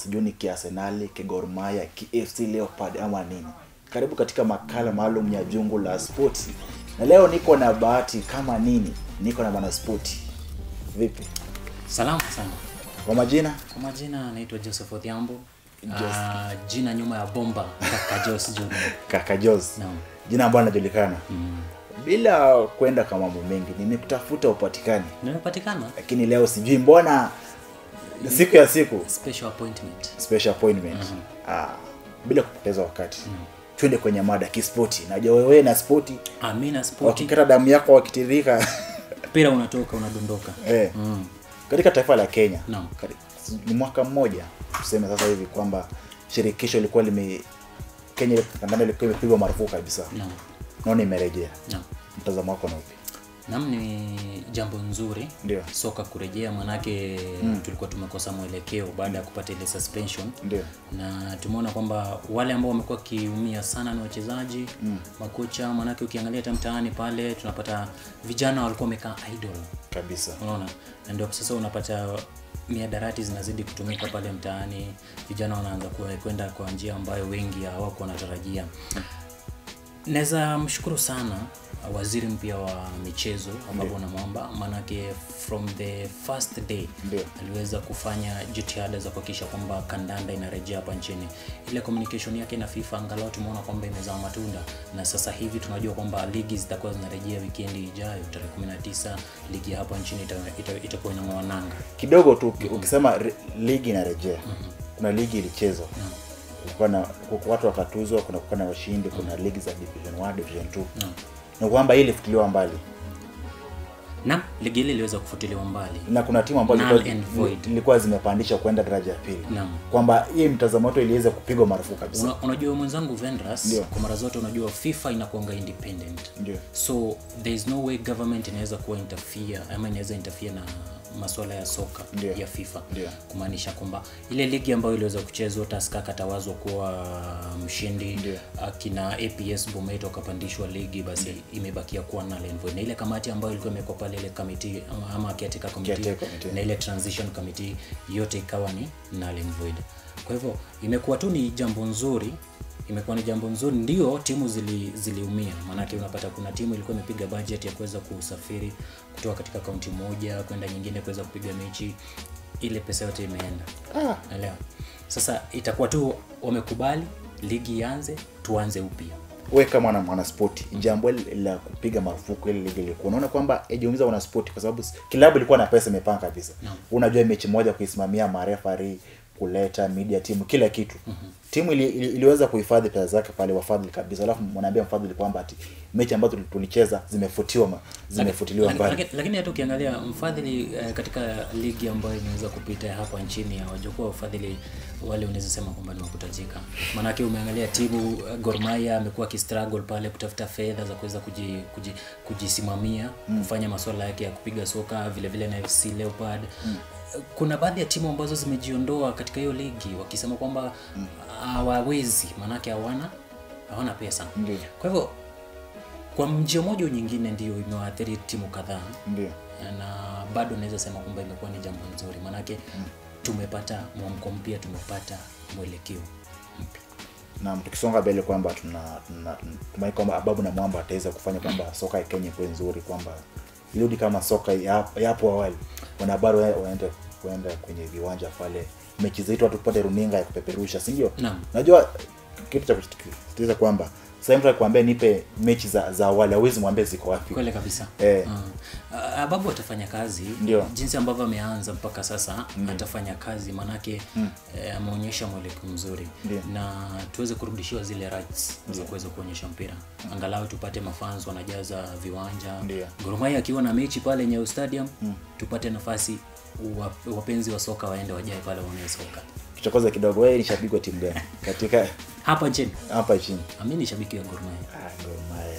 sijui ni kiarsenali kigormaya kfc leopard ama nini karibu katika makala maalum ya jungu la spoti na leo niko na bahati kama nini niko na mwanaspoti vipi Salama sana. kwa majina Kwa majina naitwa Joseph Odhiambo. Uh, jina nyuma ya bomba kaka Jos Junior. kaka jos Naam. jina ambayo linajulikana bila kwenda kwa mambo mengi nimekutafuta upatikani Nimepatikana lakini leo sijui mbona siku ya siku special appointment. special appointment ah, bila kupoteza wakati twende kwenye mada kispoti najua wewe na spoti Amina Sporti. wakikata damu yako wakitirika Mpira unatoka unadondoka. eh, Mm. katika taifa la kenya Naam. kari- ni mwaka mmoja tuseme sasa hivi kwamba shirikisho ilikuwa lime kenya kandanda ilikuwa imepigwa marufuku kabisa Naam. naona imerejea Naam. mtazamo wako na upi Naam ni jambo nzuri Ndio. soka kurejea manake tulikuwa tumekosa mwelekeo baada ya kupata ile suspension ndio na tumeona kwamba wale ambao wamekuwa wakiumia sana ni wachezaji mm. makocha manake ukiangalia hata mtaani pale tunapata vijana walikuwa wamekaa idle kabisa unaona na ndio sasa unapata miadarati zinazidi kutumika pale mtaani vijana wanaanza kuwa- kwenda kwa njia ambayo wengi hawakuwa wanatarajia naweza mshukuru sana waziri mpya wa michezo ambapo namwomba maanake from the first day Ndio. aliweza kufanya jitihada za kuhakikisha kwamba kandanda inarejea hapa nchini ile communication yake na fifa angalau tumeona kwamba imezaa matunda na sasa hivi tunajua kwamba ligi zitakuwa zinarejea wikendi ijayo tarehe 19 ligi ya hapa nchini ita- ita- itakuwa inang'oa nanga kidogo tu uki- ukisema re- ligi inarejea kuna ligi ilichezwa kulikuwa na ku- watu wakatuzwa kuna kuwa na washindi kuna ligi za division 1 division 2 na kwamba hii ilifutiliwa mbali na ligi ile iliweza kufutiliwa mbali na kuna timu ambazo Null zilikuwa- and void. zilikuwa zimepandishwa kwenda daraja ya pili Naam. kwamba hii mtazamo wetu iliweza kupigwa marufuku kabisa Una, unajua mwenzangu Vendras Ndio. kwa mara zote unajua FIFA inakuanga independent Ndio. so there is no way government inaweza kuwa interfere ama inaweza interfere na masuala ya soka Ndio. ya FIFA Ndio. kumaanisha kwamba ile ligi ambayo iliweza kuchezwa Tusker akatawazwa kuwa mshindi Ndio. akina APS Bomet wakapandishwa ligi basi imebakia kuwa null and void na ile kamati ambayo ilikuwa imekuwa pale ile committee ama, ama caretaker committee Caretaker committee. na ile transition committee yote ikawa ni null and void kwa hivyo imekuwa tu ni jambo nzuri imekuwa ni jambo nzuri ndio timu zili, ziliumia maanake unapata kuna timu ilikuwa imepiga budget ya kuweza kusafiri kutoka katika kaunti moja kwenda nyingine kuweza kupiga mechi ile pesa yote imeenda ah, naelewa sasa itakuwa tu wamekubali ligi ianze tuanze upya we kama mwana mwanaspoti jambo hili la kupiga marufuku ile ligi ilikuwa unaona kwamba ijiumiza wanaspoti kwa sababu s- kilabu ilikuwa na pesa imepanga kabisa Naam. unajua mechi moja kuisimamia marefari kuleta media timu kila kitu timu ili, ili, iliweza kuhifadhi pesa zake pale wafadhili kabisa alafu mwanaambia mfadhili kwamba ati mechi ambazo tuli- tulicheza zimefutiwa ma- zimefutiliwa Laki- mbali laki- lakini hata ukiangalia mfadhili eh, katika ligi ambayo imeweza kupita hapa nchini hawajakuwa wafadhili wale unaweza sema kwamba ni wakutajika maanake umeangalia timu eh, Gor Mahia amekuwa akistruggle pale kutafuta fedha za kuweza kuji, kuji, kujisimamia kufanya masuala yake ya kupiga soka vile vile na FC Leopard kuna baadhi ya timu ambazo zimejiondoa katika hiyo ligi wakisema kwamba hawawezi maanake hawana hawana pesa Ndio. kwa hivyo kwa njia moja au nyingine ndio imewaathiri timu kadhaa ndio na bado naweza sema kwamba imekuwa ni jambo nzuri maanake tumepata mwamko mpya tumepata mwelekeo mpya na tukisonga mbele kwamba tuna tuna- tumai kwamba ababu na mwamba ataweza kufanya kwamba soka ya kenya ikuwe nzuri kwamba irudi kama soka ya ya hapo awali wanahabari wa- waende kuenda kwenye viwanja pale mechi zetu watu tupate runinga ya kupeperusha si ndio Naam. najua kitu cha kusisitiza kwamba sasa mtu akikwambia nipe mechi za za awali hawezi mwambie ziko wapi kweli kabisa Eh. Ah, ababu atafanya kazi Ndio. jinsi ambavyo ameanza mpaka sasa atafanya kazi manake eh, ameonyesha mwelekeo mzuri Ndio. na tuweze kurudishiwa zile rights za kuweza kuonyesha mpira angalau tupate mafans wanajaza viwanja Ndio. Gor Mahia akiwa na mechi pale Nyayo Stadium tupate nafasi wa- wapenzi wa soka waende wajae pale waone soka tuchokoze kidogo wewe ni shabiki wa timu gani katika hapa nchini hapa chini mi ni shabiki wa Gor Mahia Ah, Gor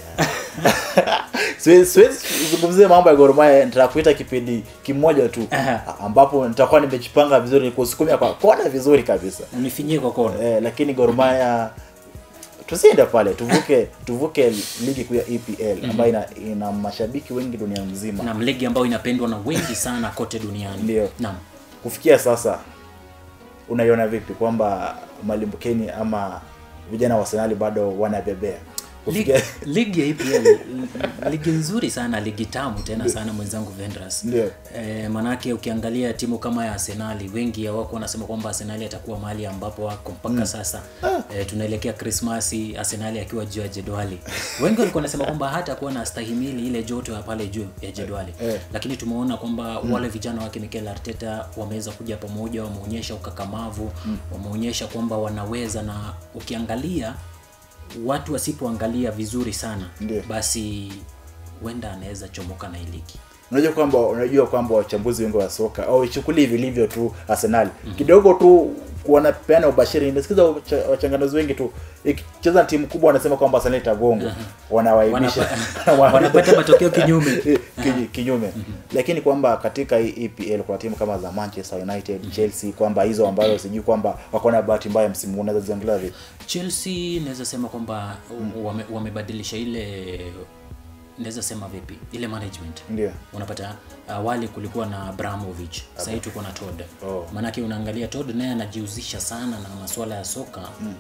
Mahia. siwezi siwezi kuzungumzia mambo ya Gor Mahia nitakuita kipindi kimoja tu Aha. ambapo nitakuwa nimejipanga vizuri kusukumia kwa kona vizuri kabisa unifinyie kwa kona eh, lakini Gor Mahia tusiende pale tuvuke tuvuke ligi kuu ya EPL ambayo ina, ina mashabiki wengi dunia nzima na ligi ambayo inapendwa na wengi sana kote duniani Ndio. naam kufikia sasa unaiona vipi kwamba malimbukeni ama vijana wa Arsenal bado wanabebea Ligi, kufikia ligi ya EPL ligi nzuri sana ligi tamu tena sana mwenzangu Vendras Ndio. e, manake ukiangalia timu kama ya Arsenali wengi wako wanasema kwamba Arsenali atakuwa mahali ambapo wako mpaka sasa e, tunaelekea Krismasi Arsenali akiwa juu ya jedwali wengi walikuwa wanasema kwamba hata kuwa na stahimili ile joto ya pale juu ya jedwali Eh. lakini tumeona kwamba wale vijana wake Mikel Arteta wameweza kuja pamoja wameonyesha ukakamavu wameonyesha kwamba wanaweza na ukiangalia watu wasipoangalia vizuri sana Ndio. basi huenda anaweza chomoka na hii ligi unajua kwamba unajua kwamba wachambuzi wengi wa soka au ichukulie vilivyo tu Arsenal kidogo tu wanapeana ubashiri. Nimesikiza wacha- wachanganuzi wengi tu ikicheza na timu kubwa wanasema kwamba Arsenal itagongwa, wanawaibisha Wanapa- wanapata matokeo kinyume Kinyu- kinyume lakini kwamba katika hii EPL kwa timu kama za Manchester United, Chelsea kwamba hizo ambazo sijui kwamba wako na bahati mbaya msimu huu, unaweza ziangalia vipi? Chelsea naweza sema kwamba wame, wamebadilisha ile naweza sema vipi ile management Ndio. unapata awali kulikuwa na Abramovich sasa hivi tuko na Todd Oh. maanake unaangalia Todd naye anajihusisha sana na masuala ya soka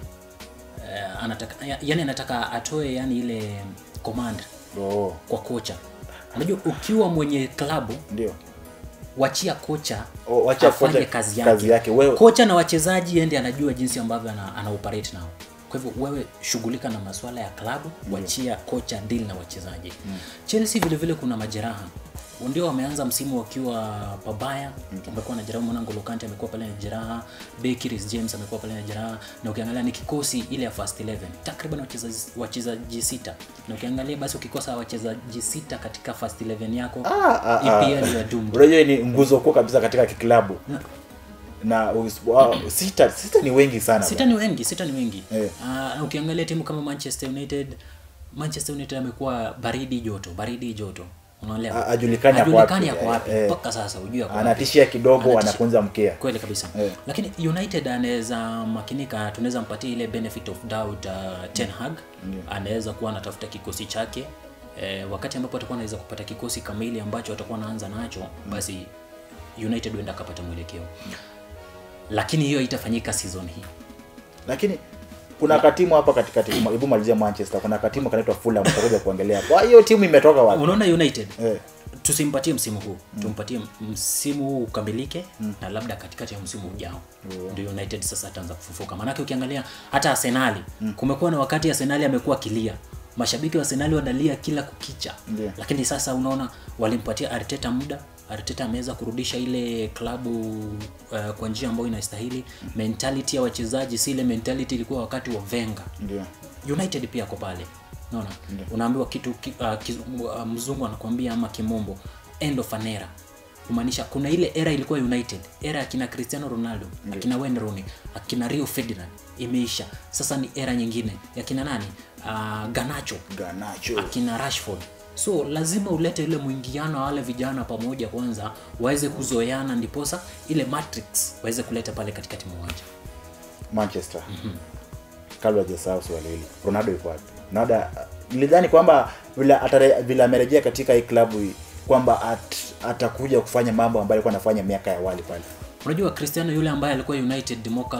Eh, anataka ya- yani anataka atoe yani ile command Oh, kwa kocha unajua ukiwa mwenye klabu ndio. wachia kocha Oh, wacha afanye kocha kazi yake. kazi yake. Wewe kocha na wachezaji ende anajua jinsi ambavyo ana, ana operate nao kwa hivyo wewe shughulika na masuala ya klabu wachia kocha deal na wachezaji chelsea vile vile kuna majeraha ndio wameanza msimu wakiwa pabaya wamekuwa na jeraha mwana N'Golo Kante amekuwa pale na jeraha Beki Reece James amekuwa pale na jeraha na ukiangalia ni kikosi ile ya first 11 takriban wachezaji wachezaji sita na ukiangalia basi ukikosa wachezaji sita katika first 11 yako Ah, ah, ah. EPL ya doomed unajua hii ni nguzo kuu kabisa katika kiklabu na us- wa- sita sita ni wengi sana sita ni wengi sita ni wengi Eh. Ah, na ukiangalia timu kama manchester united manchester united amekuwa baridi joto baridi joto unaelewa A- ajulikani ako Hajulikani wapi. ako wapi Eh, eh. mpaka sasa hujui ako wapi. anatishia kidogo Anatishia. anakunza mkia kweli kabisa Eh. lakini united anaweza makinika tunaweza mpatia ile benefit of doubt uh, ten hag anaweza kuwa anatafuta kikosi chake eh, wakati ambapo atakuwa anaweza kupata kikosi kamili ambacho atakuwa anaanza nacho basi united huenda akapata mwelekeo lakini hiyo itafanyika season hii lakini kuna katimu hapa katikati hebu malizia manchester kuna katimu kanaitwa fulham tutakuja kuongelea kwa hiyo timu imetoka wapi unaona united eh, tusimpatie msimu huu tumpatie msimu huu ukamilike na labda katikati ya msimu ujao ndio united sasa ataanza kufufuka maanake ukiangalia hata arsenali kumekuwa na wakati arsenali amekuwa kilia mashabiki wa arsenali wanalia kila kukicha Ndio. lakini sasa unaona walimpatia arteta muda arteta ameweza kurudisha ile klabu uh, kwa njia ambayo inastahili mentality ya wachezaji si ile mentality ilikuwa wakati wa venga ndio united pia ako pale unaona unaambiwa kitu ki, uh, ki, uh, mzungu anakuambia ama kimombo end of an era kumaanisha kuna ile era ilikuwa united era akina cristiano ronaldo akina wayne rooney akina rio ferdinand imeisha sasa ni era nyingine ya kina nani uh, ganacho ganacho akina rashford so lazima ulete ile mwingiano wa wale vijana pamoja kwanza waweze kuzoeana ndiposa ile matrix waweze kuleta pale katikati mwa uwanja manchester kabla hajasahau swali hili ronaldo yuko wapi ronaldo nilidhani kwamba vile atare- vile amerejea katika hii klabu hii kwamba at, atakuja kufanya mambo ambayo alikuwa anafanya miaka ya awali pale unajua cristiano yule ambaye alikuwa united mwaka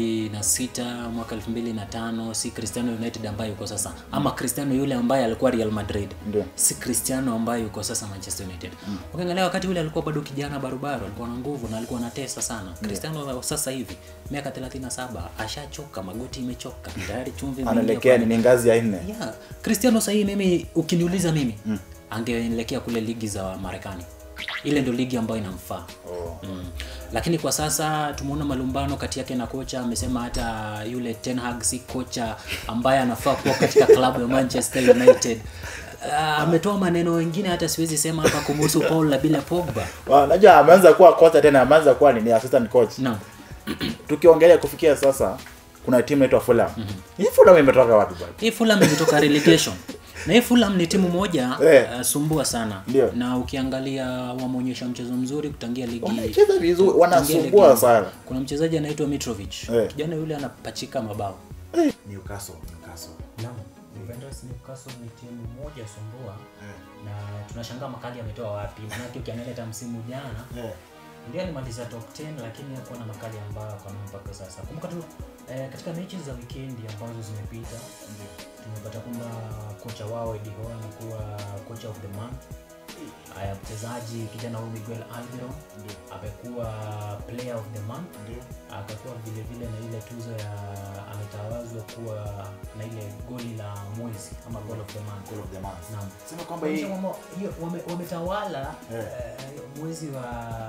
2006 mwaka 2005 si cristiano united ambaye yuko sasa ama cristiano yule ambaye alikuwa real madrid Ndio. si cristiano ambaye yuko sasa manchester united ukiangalia wakati ule alikuwa bado kijana barubaru alikuwa na nguvu na alikuwa anatesa sana cristiano wa sasa hivi miaka 37 ashachoka magoti imechoka tayari chumvi imeingia anaelekea pale. ni ngazi ya nne yeah. cristiano sahii mimi ukiniuliza mimi mm. angeelekea kule ligi za marekani ile ndo ligi ambayo inamfaa oh. mm. lakini kwa sasa tumeona malumbano kati yake na kocha amesema hata yule Ten Hag si kocha ambaye anafaa kuwa katika klabu ya manchester united Uh, ametoa maneno mengine hata siwezi sema hapa kumhusu paul labila pogba Wa- najua ameanza kuwa kocha tena ameanza kuwa nini assistant coach no. tukiongelea kufikia sasa kuna timu inaitwa fulham hii fulham imetoka wapi bwana hii fulham imetoka relegation na hii fulham ni timu moja Eh. uh, sumbua sana Ndio. na ukiangalia wameonyesha mchezo mzuri kutangia ligi wanacheza vizuri kutangia wanasumbua ligi. sana kuna mchezaji anaitwa mitrovic Eh. kijana yule anapachika mabao Newcastle Newcastle Naam, Juventus Newcastle ni timu moja sumbua na tunashangaa makali ametoa wapi maanake ukiangalia hata msimu jana ndio alimaliza top 10 lakini hakuwa na makali ambayo ako nayo mpaka sasa kumbuka tu eh, katika mechi za wikendi ambazo zimepita ndio tumepata kwamba kocha wao Eddie Howe amekuwa kocha of the month haya mchezaji kijana huyu Miguel Almiron ndio amekuwa player of the month ndio akakuwa vile vile na ile tuzo ya ametawazwa kuwa na ile goli la mwezi ama goal of the month goal of the month Naam. sema kwamba hii Kuonyesha kwamba hiyo wame- wametawala Eh. eh, mwezi wa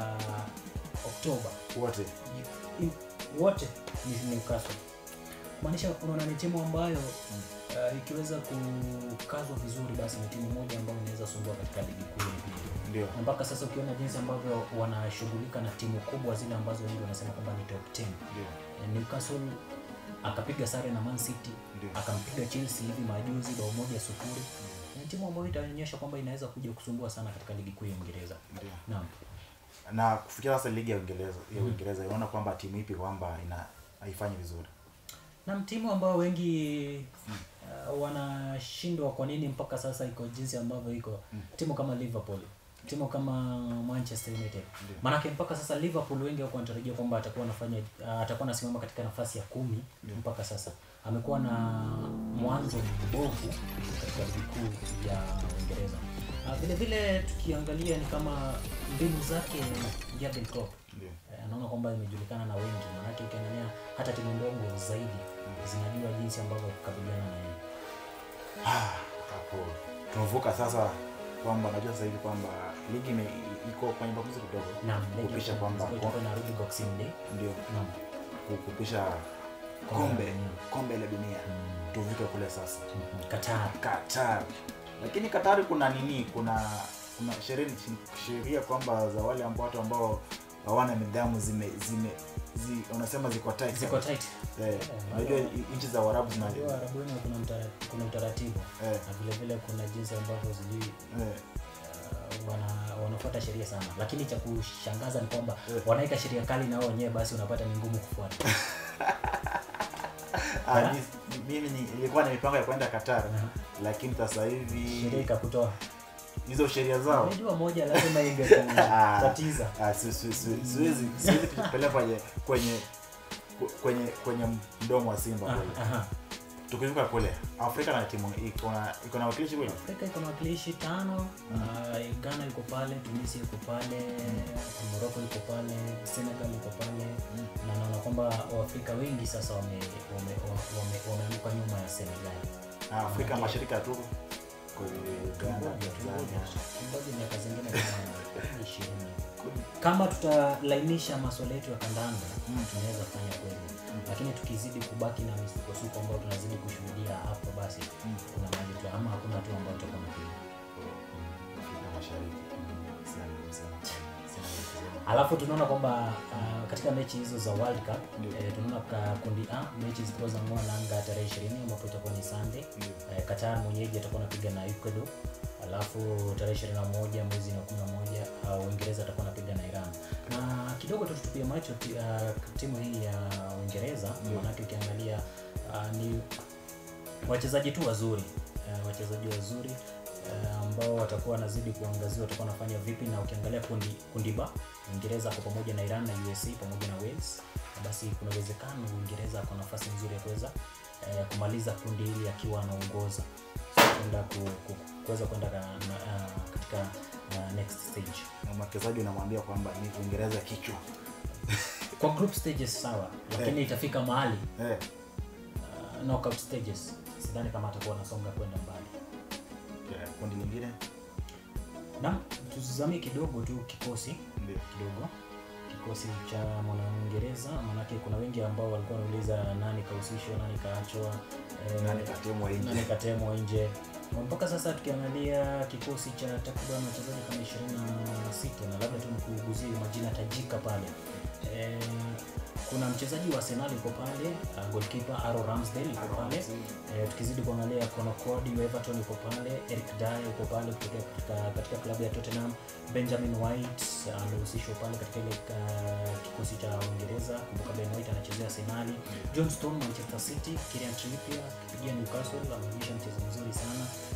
Oktoba wote I- wote ni Newcastle kumaanisha unaona ni timu ambayo uh, ikiweza kukazwa vizuri basi ni timu moja ambayo inaweza sumbua katika ligi kuu ya EPL. ndio na mpaka sasa ukiona jinsi ambavyo wanashughulika na timu kubwa zile ambazo wengi wanasema kwamba ni top 10 ndio Eh, Newcastle akapiga sare na Man City Ndio. akampiga Chelsea hivi majuzi bao moja sufuri ni timu ambayo itaonyesha kwamba inaweza kuja kusumbua sana katika ligi kuu ya Uingereza ndio naam na kufikia sasa ligi ya Uingereza ya Uingereza inaona kwamba timu ipi kwamba ina haifanyi vizuri na timu ambao wengi uh, wanashindwa kwa nini mpaka sasa iko jinsi ambavyo iko timu kama Liverpool timu kama Manchester United Ndio. maanake mpaka sasa Liverpool wengi wako wanatarajia kwamba atakuwa anafanya uh, atakuwa anasimama katika nafasi ya kumi mpaka sasa amekuwa na mwanzo mbovu katika ligi kuu ya Uingereza uh, vile vile tukiangalia ni kama mbinu zake Jurgen Klopp ndio Eh, naona kwamba imejulikana na wengi maanake ukiangalia hata timu ndogo zaidi zinajua jinsi ambavyo kukabiliana na yeye Ah, hapo tumevuka sasa kwamba najua sasa hivi kwamba ligi ime, iko kwenye makuzi kidogo Naam, ligi kupisha ya kwamba Champions League itakuwa inarudi Boxing Day. ndio Naam. ku- kupisha Kombe kombe la dunia. kombe la dunia tuvuke kule sasa Mhm. Qatar. Qatar lakini Qatar kuna nini kuna kuna sheria sheria kwamba za wale ambao watu ambao hawana nidhamu zime zime zi, unasema ziko tight Ziko tight. eh, unajua i- nchi za Uarabu zina Unajua Arabuni kuna mtara- kuna utaratibu eh, na vile vile kuna jinsi ambavyo sijui eh, uh, wana wanafuata sheria sana lakini cha kushangaza ni kwamba Eh. wanaweka sheria kali na wao wenyewe basi unapata ni ngumu kufuata ah, mi- mimi ni- nilikuwa na mipango ya kwenda Qatar Aha. lakini sasa sheria hivi ikakutoa hizo sheria zao unajua moja lazima ingekutatiza Ah, si- si- si- siwezi siwezi kujipeleka kwenye kwenye kwenye kwenye mdomo wa simba Aha, kule aha. tukivuka kule afrika na timu iko na iko na wakilishi kweli Afrika iko na wakilishi tano. Uh, Ghana iko pale, Tunisia iko pale, Morocco iko pale, Senegal iko pale na naona kwamba Waafrika wengi sasa wame wame wame wameanguka nyuma ya Senegal. Ah, afrika mashariki tu kule ghana Tungoje, tungoje. tanzania Tungoje miaka zingine kama ishirini. Kama tutalainisha masuala yetu ya kandanda Mm. tunaweza fanya kweli, lakini tukizidi kubaki na misukosuko ambayo tunazidi kushuhudia hapo, basi Mm. kuna mahali tu ama hakuna tu ambao tutakuwa na kweli. afrika mashariki Sina la kusema. Sina la kusema. alafu tunaona kwamba uh, katika mechi hizo za World Cup Ndio. eh, tunaona ka kundi A mechi zikiwa za ng'oa nanga tarehe 20 ambapo itakuwa ni Sunday. Ndio. Eh, Qatar mwenyeji atakuwa anapiga na Ecuador, alafu tarehe 21 mwezi wa 11 uh, Uingereza atakuwa anapiga na Iran. Na kidogo tu tutupie macho ti- uh, timu hii ya Uingereza, Ndio. maanake ukiangalia uh, ni wachezaji tu wazuri uh, wachezaji wazuri uh, ambao watakuwa wanazidi kuangaziwa watakuwa wanafanya vipi, na ukiangalia kundi kundi ba Uingereza ako pamoja na Iran na USA pamoja na Wales, na basi kuna uwezekano Uingereza ako nafasi nzuri ya kuweza eh, kumaliza kundi hili akiwa anaongoza kwenda ku, ku, kuweza kwenda ka- na- ah, katika ah, next stage na mwekezaji unamwambia kwamba ni uingereza kichwa kwa group stages sawa, lakini itafika mahali eh, uh, knockout stages sidhani kama atakuwa anasonga kwenda mbali. ya, kundi lingine Naam, tuzamie kidogo tu kikosi ndio kidogo kikosi cha mwanauingereza maanake kuna wengi ambao walikuwa wanauliza nani kahusishwa nani kaachwa eh, nani katemwa nani nje katemwa nje Na mpaka sasa tukiangalia kikosi cha takriban wachezaji kama ishirini na sita na labda tu nikuguzie majina tajika pale eh, kuna mchezaji wa Arsenal yuko pale uh, goalkeeper Aaron Ramsdale yuko pale eh, tukizidi kuangalia Conor Cody wa Everton yuko pale Eric Dyer yuko pale kutoka katika, katika klabu ya Tottenham Benjamin White uh, amehusishwa pale katika ile uh, kikosi cha Uingereza kumbuka Ben White anachezea Arsenal John Stone Manchester City Kieran Trippier akipigia Newcastle ameonyesha mchezo mzuri sana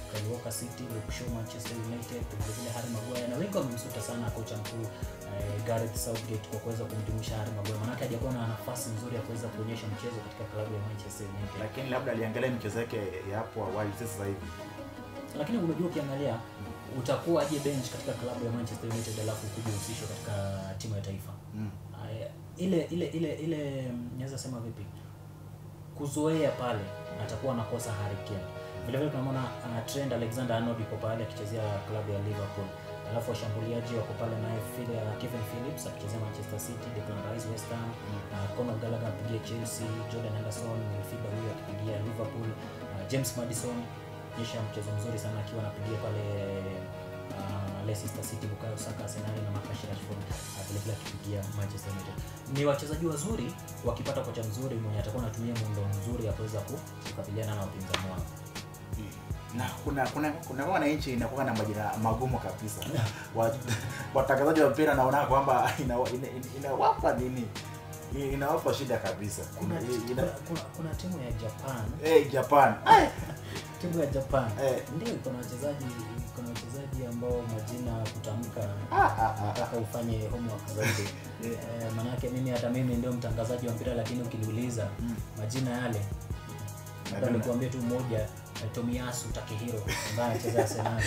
Kyle Walker City, Luke Shaw Manchester United, vile vile Harry Maguire na wengi wamemsuta sana kocha mkuu eh, Gareth Southgate kwa kuweza kumjumuisha Harry Maguire, maanake hajakuwa na nafasi nzuri ya kuweza kuonyesha mchezo katika klabu ya Manchester United. lakini labda aliangalia michezo yake ya hapo awali si sasa hivi lakini unajua ukiangalia utakuwa aje bench katika klabu ya Manchester United alafu kuja uhusishwa katika timu ya taifa mm. Aya, ile ile ile ile mm, naweza sema vipi kuzoea pale atakuwa anakosa Harry Kane vile vile tunamwona uh, Trent Alexander Arnold yuko pale akichezea klabu ya Liverpool alafu washambuliaji wako pale naye Phil, uh, Kevin Phillips akichezea Manchester City Declan Rice West Ham uh, Conor Gallagher apigia Chelsea Jordan Henderson midfielder huyo akipigia Liverpool uh, James Madison nyesha mchezo mzuri sana akiwa anapigia pale uh, Leicester City, Bukayo Saka, Arsenal na Marcus Rashford uh, vile vile akipigia Manchester United. Ni wachezaji wazuri wakipata kocha mzuri mwenye atakuwa anatumia muundo mzuri ya kuweza ku- kukabiliana na wapinzani wao. na kuna kuna kuna wananchi inakuwa na majina magumu kabisa Wa- watangazaji wa mpira naona kwamba inawapa ina, ina, inawapa nini I- inawapa shida kabisa Kuna, ina, ina, kuna, kuna, kuna timu ya Japan hey, Japan Ai! timu ya Japan Eh. ndio kuna wachezaji kuna wachezaji ambao majina kutamka Ah, ah, ah. nataka ufanye homework zaidi eh, manake mimi hata mimi ndio mtangazaji wa mpira lakini ukiniuliza Mm. majina yale labda Najua. nikuambie tu mmoja eh, Tomiyasu Takehiro ambaye anacheza Arsenal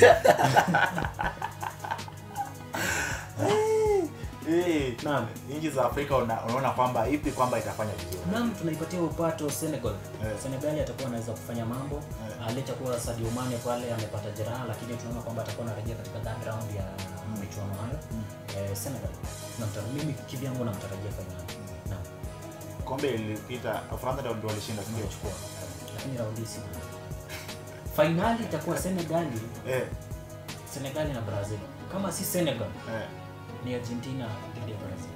Eh, Naam. nchi za Afrika una- unaona kwamba ipi kwamba itafanya vizuri Naam, tunaipatia upato Senegal. Eh. Senegali atakuwa anaweza kufanya mambo Eh. uh, licha kuwa Sadio Mane pale amepata jeraha, lakini tunaona kwamba atakuwa anarejea katika third round ya michuano hayo. Eh, Senegal tunamtara- mimi kivyangu namtarajia fainali. Naam, kombe lilipita Ufaransa ndio ndio walishinda si ndio? chukua lakini raundi si fainali itakuwa Senegali, eh Senegali na Brazil. Kama si Senegal eh ni Argentina dhidi ya Brazil.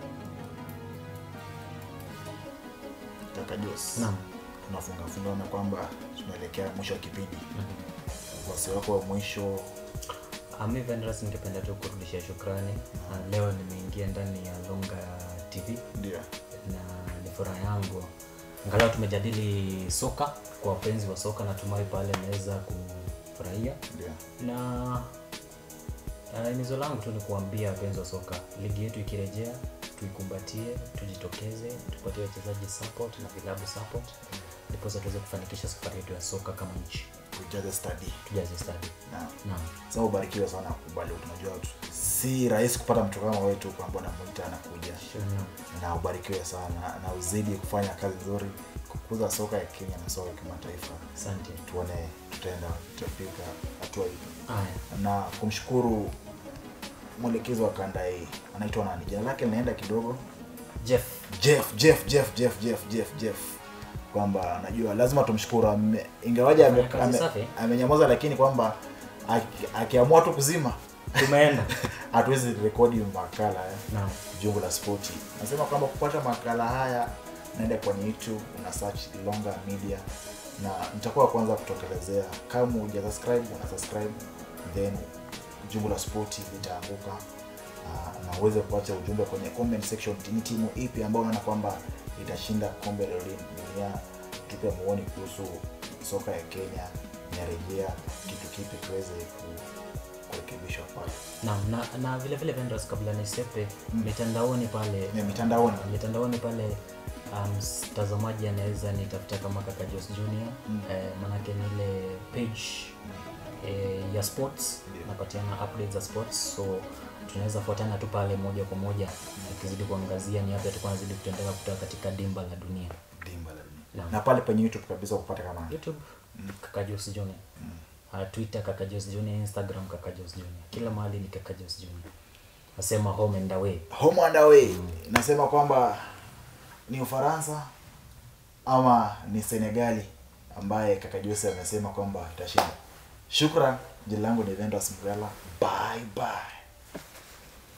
kaka Jos Naam. tunafunga fungana kwamba tunaelekea mwisho wa kipindi wasi wako wa mwisho Ami Vendras, ningependa tu kurudishia shukrani. Uh, leo nimeingia ndani ya Longa TV ndio na ni furaha yangu angalau tumejadili soka kwa wapenzi wa soka natumai pale naweza kufurahia ndio na uh, himizo langu tu ni kuambia wapenzi wa soka ligi yetu ikirejea tuikumbatie tujitokeze tupatie wachezaji support na vilabu support ndiposa tuweze kufanikisha safari yetu ya soka kama nchi tujaze study tujaze stadi na naam sasa ubarikiwe sana kubali tunajua tu- si rahisi kupata mtu kama wetu kwamba unamwita anakuja Sure, naam. na ubarikiwe sana na uzidi kufanya kazi nzuri kukuza soka ya Kenya na soka ya kimataifa asante tuone tutaenda tutafika hatua hii haya na kumshukuru mwelekezi wa kanda hii anaitwa nani jina lake linaenda kidogo jeff jeff jeff jeff jeff jeff jeff jeff kwamba najua lazima tumshukuru ame- ingawaje ame- Amefanya kazi ame- safi. amenyamaza lakini kwamba aki- akiamua tu kuzima tumeenda hatuwezi rekodi makala eh, naam jungu la spoti nasema kwamba kupata makala haya naenda kwenye youtube una search longa media na nitakuwa wa kwanza kutokelezea kama uja subscribe una subscribe then jungu la spoti litaanguka Ah, na uweze kuacha ujumbe kwenye comment section ni timu ipi ambayo unaona kwamba itashinda kombe la dunia tupe muoni kuhusu soka ya kenya inarejea kitu kipi kiweze ku- kurekebishwa pale Naam, na, na vile vile Vendors, kabla nisepe mitandaoni pale Ni mitandaoni mitandaoni pale um, mtazamaji anaweza nitafuta kama kaka Jos Junior Mm. eh, manake ni ile page eh, ya sports Ndio. napatiana updates za sports so tunaweza fuatana tu pale moja kwa moja akizidi kuangazia ni yapi atakuwa anazidi kutendeka kutoka katika dimba la dunia dimba la dunia Naam. na pale kwenye youtube kabisa kupata kama youtube kaka Jos Junior uh, twitter kaka Jos Junior instagram kaka Jos Junior kila mahali ni kaka Jos Junior nasema home and away home and away nasema kwamba ni ufaransa ama ni senegali ambaye kaka jose amesema kwamba itashinda shukran jina langu ni vendas mgala bye bye